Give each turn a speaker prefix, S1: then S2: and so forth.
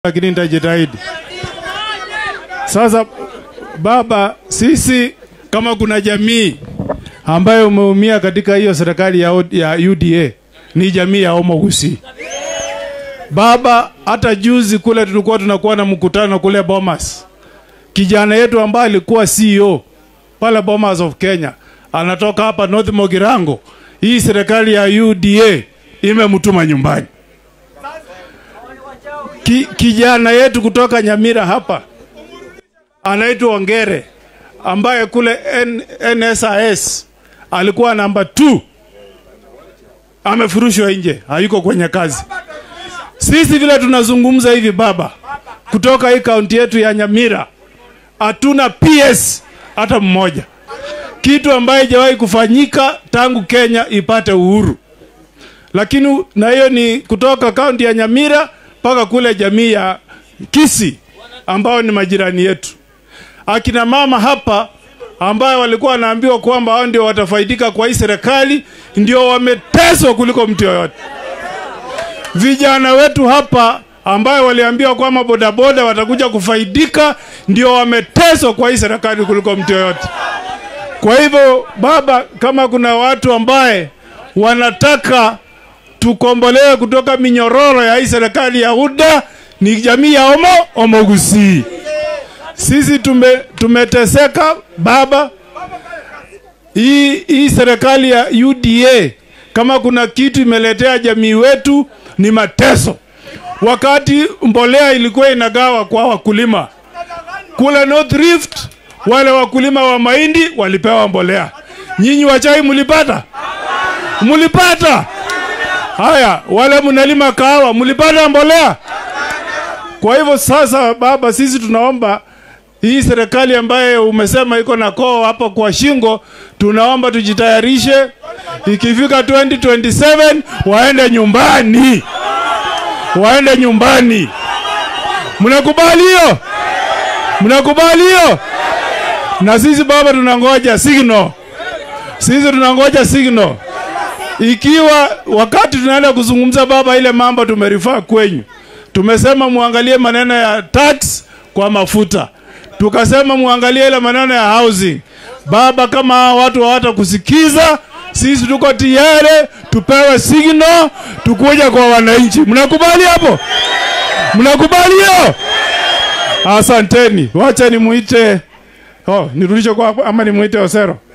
S1: lakini nitajitahidi. Sasa baba, sisi kama kuna jamii ambayo umeumia katika hiyo serikali ya, O- ya UDA ni jamii ya Omo Gusii. Baba, hata juzi kule tulikuwa tunakuwa na mkutano kule Bomas, kijana yetu ambaye alikuwa CEO pale Bomas of Kenya anatoka hapa North Mogirango. Hii serikali ya UDA imemtuma nyumbani. Ki, kijana yetu kutoka Nyamira hapa anaitwa Ongere ambaye kule N, NSIS alikuwa namba 2 amefurushwa nje, hayuko kwenye kazi. Sisi vile tunazungumza hivi baba, kutoka hii kaunti yetu ya Nyamira hatuna PS hata mmoja, kitu ambaye haijawahi kufanyika tangu Kenya ipate uhuru. Lakini na hiyo ni kutoka kaunti ya Nyamira mpaka kule jamii ya Kisi ambao ni majirani yetu. Akina mama hapa ambayo walikuwa wanaambiwa kwamba hao ndio watafaidika kwa hii serikali, ndio wameteswa kuliko mtu yoyote. Vijana wetu hapa ambayo waliambiwa kwamba bodaboda watakuja kufaidika, ndio wameteswa kwa hii serikali kuliko mtu yoyote. Kwa hivyo baba, kama kuna watu ambaye wanataka tukombolewe kutoka minyororo ya hii serikali ya UDA ni jamii ya Omo Omo Gusii. Sisi tume, tumeteseka baba. Hii, hii serikali ya UDA kama kuna kitu imeletea jamii wetu ni mateso. Wakati mbolea ilikuwa inagawa kwa wakulima kule North Rift, wale wakulima wa mahindi walipewa mbolea. Nyinyi wa chai mlipata? Mlipata? Haya, wale mnalima kahawa mlipata mbolea? Kwa hivyo sasa, baba, sisi tunaomba hii serikali ambayo umesema iko na koo hapo kwa shingo, tunaomba tujitayarishe, ikifika 2027 waende nyumbani, waende nyumbani. Mnakubali hiyo? Mnakubali hiyo? Na sisi baba, tunangoja signal, sisi tunangoja signal ikiwa wakati tunaenda kuzungumza baba, ile mambo tumerifaa kwenyu, tumesema muangalie maneno ya tax kwa mafuta, tukasema muangalie ile maneno ya housing. Baba, kama hawa watu hawata kusikiza, sisi tuko tayari tupewe signal, tukuja kwa wananchi. Mnakubali hapo? Mnakubali hiyo? Asanteni, wacha nimuite oh, nirudishe kwa ama nimuite Osero.